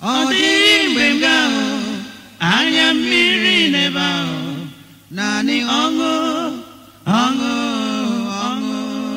ọ dịghị mgbe m ga-ahụ anya mmiri n'ebe ahụ naanị ọṅụ ọṅụ ọṅụ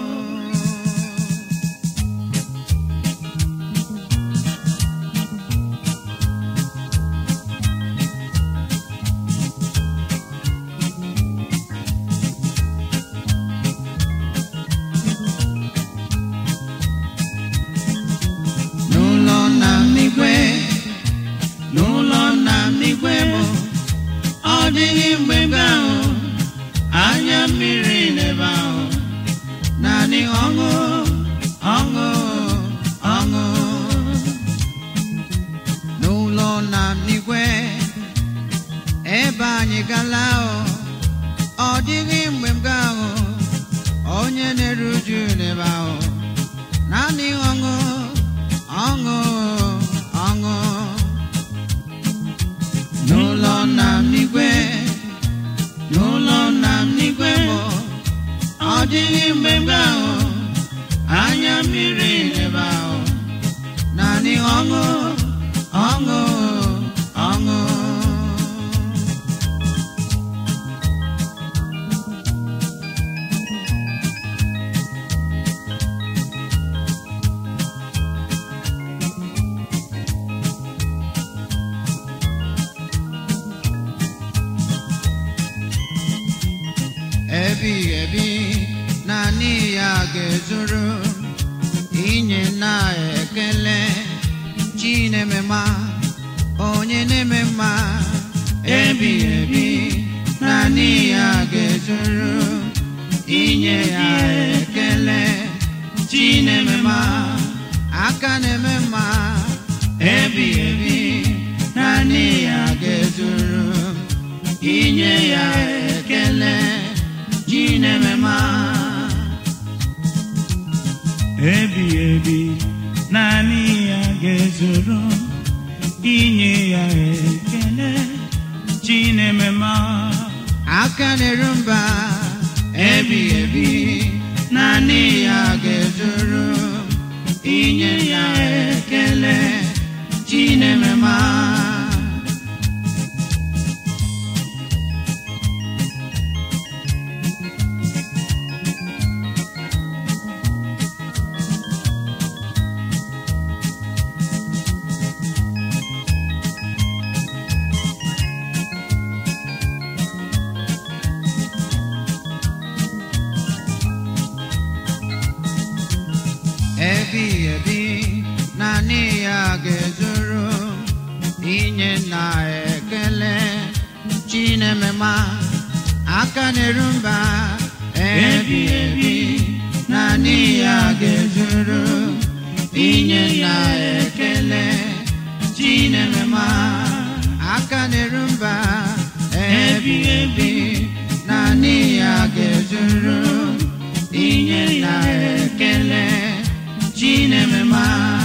n'ụlọ nna m n'igwe n'ụlọ nna m n'igwe bụ ọ dịghị mgbe m ga-ahụ anya mmiri n'ebe ahụ naanị ọṅụ ọṅụ ọṅụ n'ụlọ nna m n'igwe ebe anyị gala o ọ dịghị mgbe m ga-ahụ onye na-eru uju n'ebe ahụ naanị ọṅụ ọṅụ ọṅụ n'ụlọ nna m n'igwe n'ụlọ nna m n'igwe bụ ọ dịghị mgbe m ga-ahụ anya mmiri n'ebe ahụ naanị ọṅụ ọṅụ ọṅụ ebighị ebi naanị ya ga-ezuru inye na ekele chi na-eme mma onye na-eme mma ebighị ebi naanị ya ga-ezuru inye ya ekele chi na-eme mma aka na-eme mma ebighị ebi naanị ya ga-ezuru inye ya ekele chi na-eme mma ebighị ebi naanị ya ga-ezuru inye ya ekele chinemema aka na-eru mba ebighị ebi naanị ya ga-ezuru inye ya ekele chi na-eme mma ebighị ebi naanị ya ga-ezuru inye na ekele chinemema aka na-eru mba ebighị ebi naanị ya ga-ezuru inye na ekele chinemema aka na-eru mba ebighị ebi naanị ya ga-ezuru inye na ekele chinemema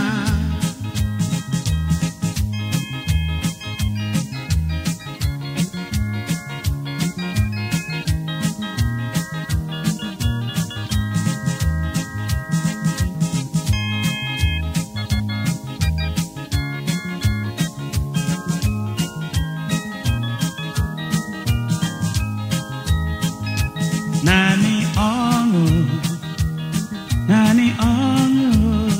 naanị ọṅụ naanị ọṅụ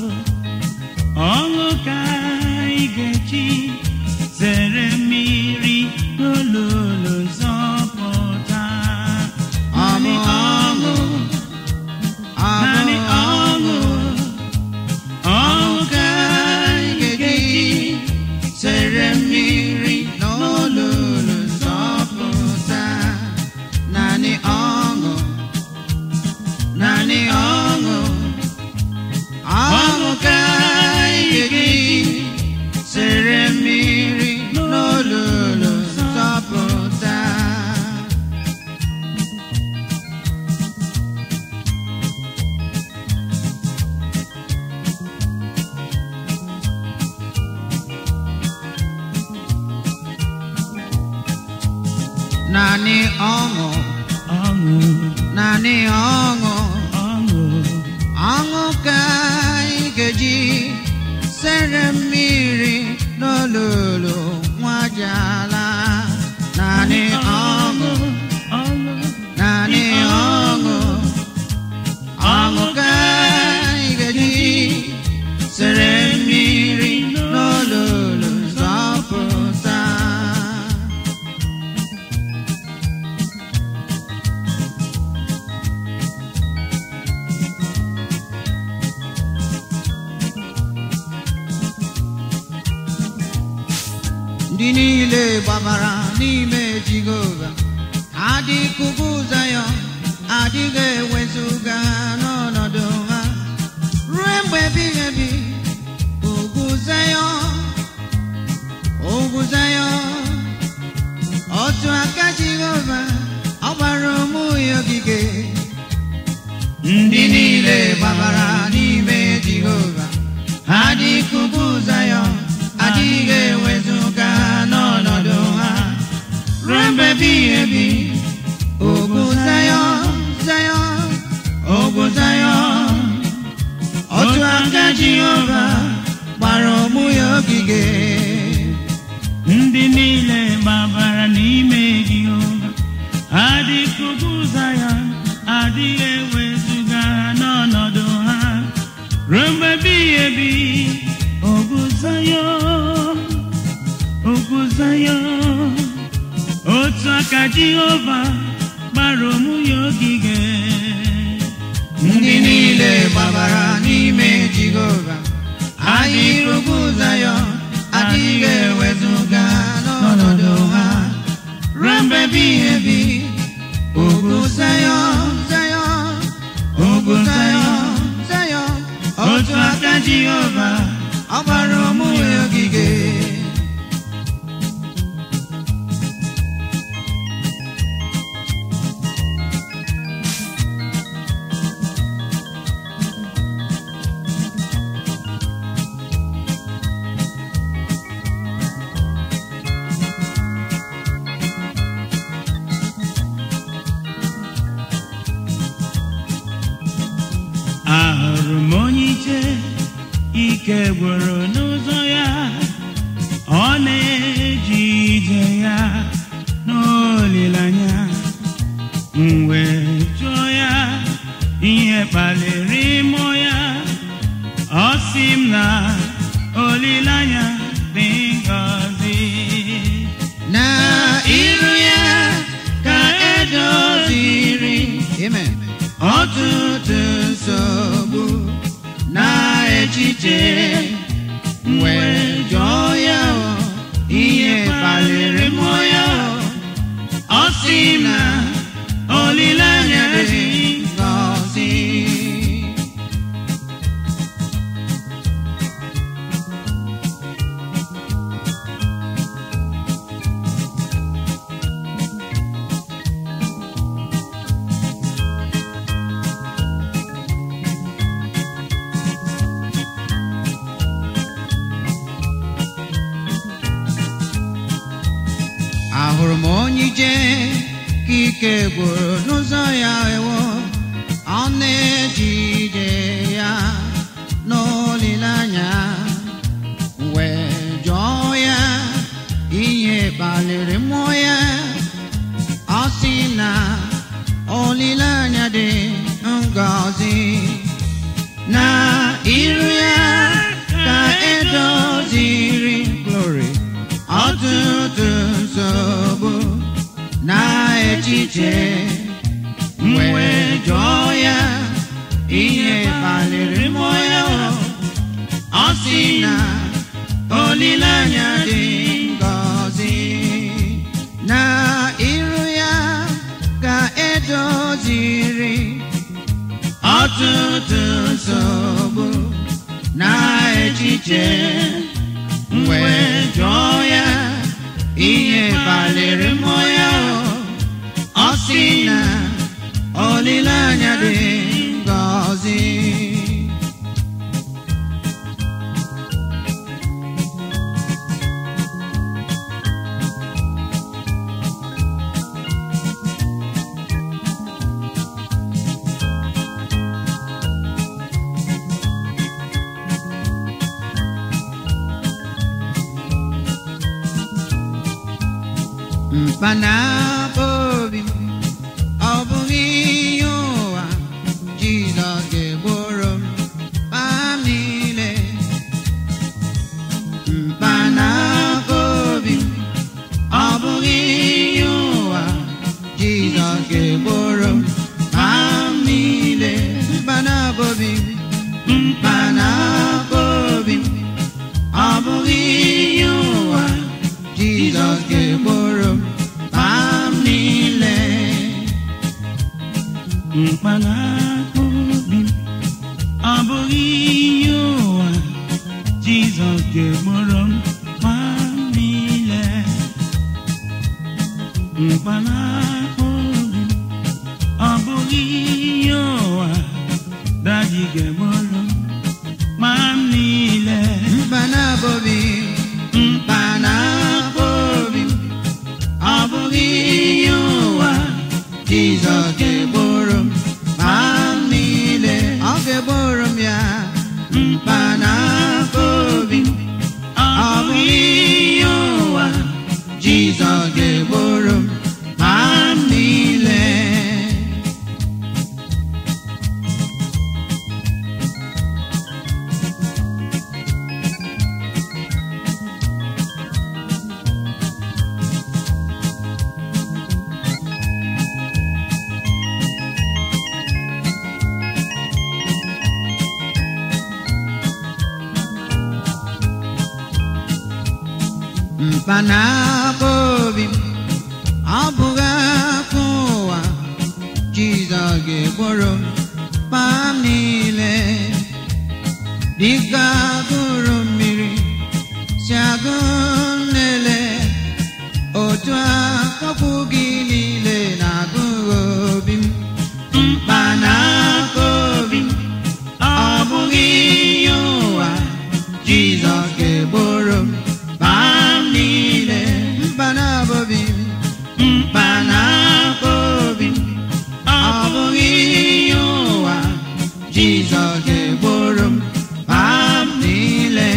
ọṅụ ka anyị ga-eji zere mmiri n'olulu nzọpụta naanị ọṅụ naanị ọṅụ ọṅụ ka anyị ga-eji sere mmiri n'olulu nzọpụta naanị ọṅụ naanị ọṅụ ọṅụ ka anyị ga-eji sere mmiri n'olulu nzọpụta naanị ọṅụ ọṅụ naanị ọṅụ ọṅụ ọṅụ ka anyị ga-eji sere mmiri n'olu ndị niile gbabara n'ime jehova adịghị ugwu zayọn adịghị ewezuga ha n'ọnọdụ ha ruo mgbe ebighị ebi ugwu zayọn ugwu zayọn otu aka jehova ọ gbara ụmụ ya ogige ndị niile gbabara n'ime jehova adịghị ugwu zayọn adịghị ewezuga ha n'ọnọdụ ha ruo mgbe ebighị ebi ugwu zayọn zayọn ugwu zayọn otu aka jehova gbara ụmụ ya ogige ndị niile gbabara n'ime Jehova adịghị ugwu Zayọn adịghị ewezuga ha n'ọnọdụ ha ruo mgbe ebighị ebi ugwu Zayọn ugwu Zayọn otu aka Jehova gbara ụmụ ya ogige ndị niile gbabara n'ime jehova adịghị ugwu zayọn adịghị ewezuga n'ọnọdụ ha ruo mgbe ebighị ebi ugwu zayọn zayọn ugwu zayọn zayọn otu aka jehova ọ gbara ụmụ ya ogige ahụrụ m onye iche ike gwụrụ n'ụzọ ya ọ na-eji ije ya n'olileanya m wee jụọ ya ihe kpaliri mmụọ ya ọ sị m na olileanya dị ngọzi na iru ya ka edoziri amen ọtụtụ nsogbu na echiche wee jụọ ya o, ihe kpaliri mmụọ ya o. ọ sị na olileanya dị ngọzi ahụrụ m onye ije ka ike gwụrụ n'ụzọ ya ewo ọ na-eji ije ya n'olileanya wee jụọ ya ihe kpaliri mmụọ ya ọ sị na olileanya dị ngọzi na iru ya ka edoziri glory ọtụtụ nsogbu na echiche wee jụọ ya ihe kpaliri mmụọ ya ọ sị na olileanya dị ngọzi na iru ya ka edoziri ọtụtụ nsogbu na echiche wee jụọ ya ihe kpaliri mmụọ ya ọ sị na olileanya dị ngọzi mkpanaka obi m ọ bụghị ihe ụwa Jizọs ga-egboro m mkpa m niile mkpanaka obi m ọ bụghị ihe ụwa Jizọs ga-egboro m mkpa m niile mkpanaka obi m mkpanaka obi m ọ bụghị ihe ụwa mkpanaka obi m ọ bụghị aka ụwa Jizọs ga-egboro m mkpa m niile dịka agụrụ mmiri si agụ nlele otu akọkwu gị niile na-agụ obi m mkpanaka obi m ọ bụghị ihe ụwa Jizọs ga-egboro m mkpa m niile mkpanaka obi m mkpanaka obi m ọ bụghị ihe ụwa Jizọs ga-egboro m mkpa m niile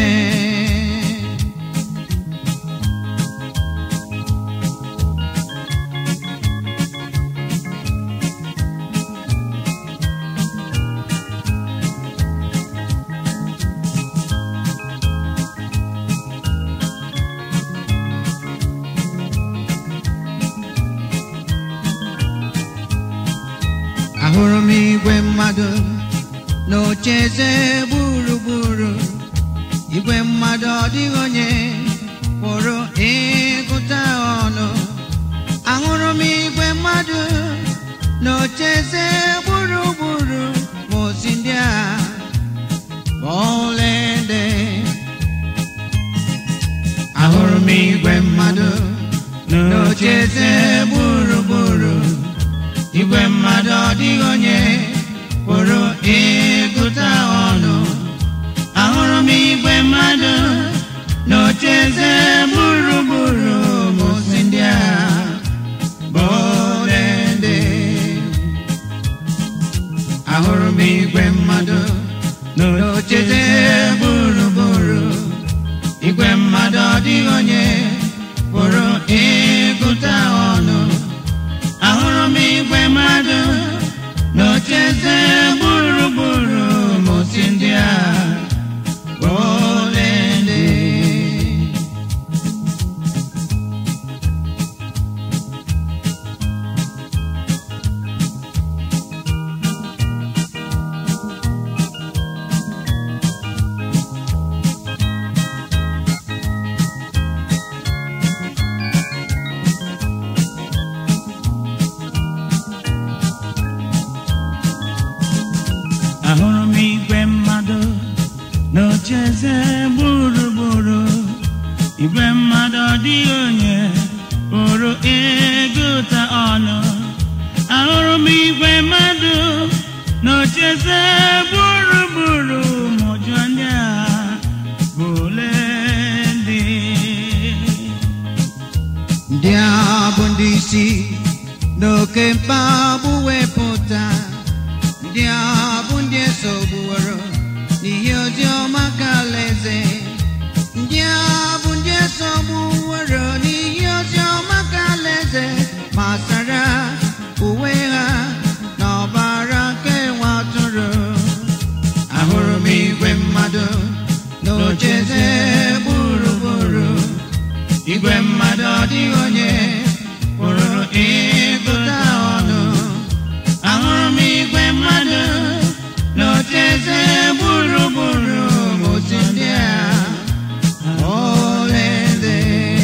ahụrụ m igwe mmadụ n'ocheeze gburugburu igwe mmadụ ọ dịghị onye pụrụ ịgụta ọnụ ahụrụ m igwe mmadụ n'ocheeze gburugburu ma osi ndị a ọlaede ahụrụ m igwe mmadụ n'ocheeze gburugburu igwe mmadụ ọ dịghị onye pụrụ ịgụta ọnụ ahụrụ m igwe mmadụ n'ocheeze gburugburu mosi ndị a bụ ọlaede ahụrụ m igwe mmadụ n'ocheeze gburugburu igwe mmadụ ọ dịghị onye pụrụ ịgụta ọnụ ahụrụ m igwe mmadụ n'ocheeze gburugburu mosi ndị a bụ ọlaede ahụrụ m igwe mmadụ n'ocheeze gburugburu igwe mmadụ ọ dịghị onye pụrụ ịgụta ọnụ ahụrụ m igwe mmadụ n'ocheeze gburugburu ma ụjọ ndị a bụ ole ndị ndị a bụ ndị isi n'oke mkpagbu wepụta ndị a bụ ndị esogbuworo n'ihi ozi ọma ka alaeze ndị a bụ ndị esogbuworo n'ihi ozi ọma ka alaeze ma sara uwe ha n'ọbara nke nwa atụrụ ahụrụ m igwe mmadụ n'ocheeze gburugburu igwe mmadụ ọ dịghị onye pụrụ ịgụta ọnụ ahụrụ m igwe mmadụ n'ocheeze gburugburu mosi ndị a ọlaede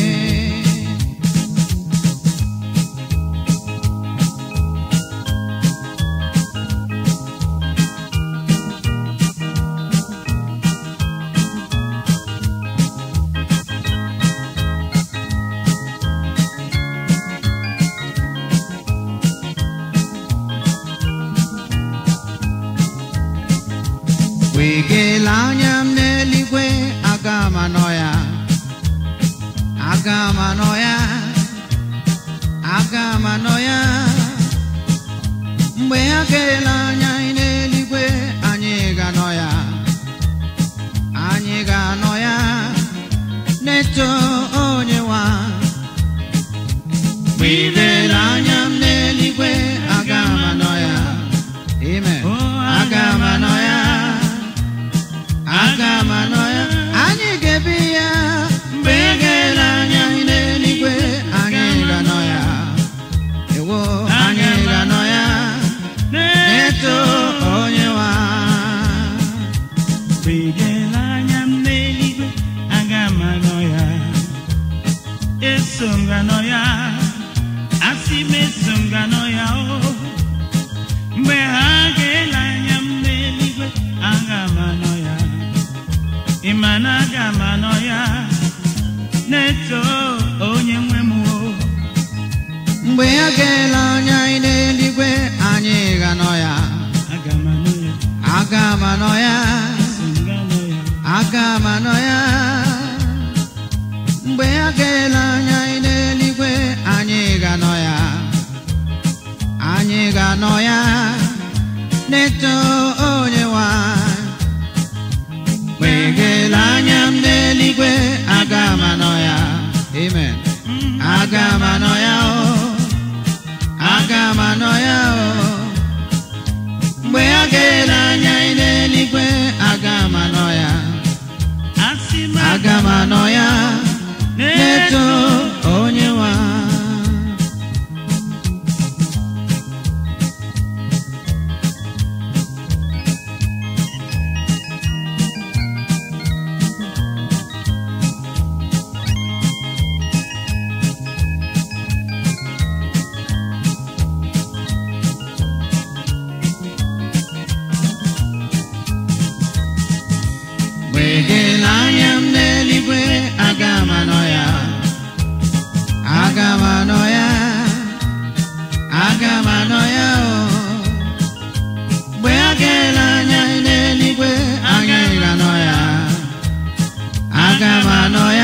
wegela anya m n'eluigwe aga m anọ ya aga m anọ ya aga m anọ ya mgbe ha keela anya anyị n'eluigwe anyị ga-anọ ya anyị ga-anọ ya na-eto onye nwa mgbe ilela anya m n'eluigwe aga m anọ ya amen aga m anọ ya aga m anọ ya anyị ga-ebi ya mgbe e ga-ele anya anyị n'eluigwe anyị ga-anọ ya ewo anyị ga-anọ ya na-eto onye nwa Mgbe ị ga-ele anya m n'eluigwe aga m anọ ya eso m ganọ ya asị m eso m ganọ ya o mgbe ha ga-ele anya m n'eluigwe aga m anọ ya ịma na aga m anọ ya na-eto onye nwe m o mgbe ya ga-ele anya anyị n'eluigwe anyị ga-anọ ya aga m anọ ya aga m anọ ya eso m ganọ ya aga m anọ ya mgbe ya ga-ele anya anyị n'eluigwe anyị ga-anọ ya anyị ga-anọ ya na-eto onye nwanyị mgbe ị ga-ele anya m n'eluigwe aga m anọ ya amen aga m anọ ya o aga m anọ ya o mgbe ya ga-ele anya anyị n'eluigwe aga m anọ ya asị m aga m anọ ya na-eto onye nwa mgbe gele anya m n'eluigwe aga m anọ ya aga m anọ ya aga m anọ ya o mgbe a ga-ele anya anyị n'eluigwe anyị ga-anọ ya aga m anọ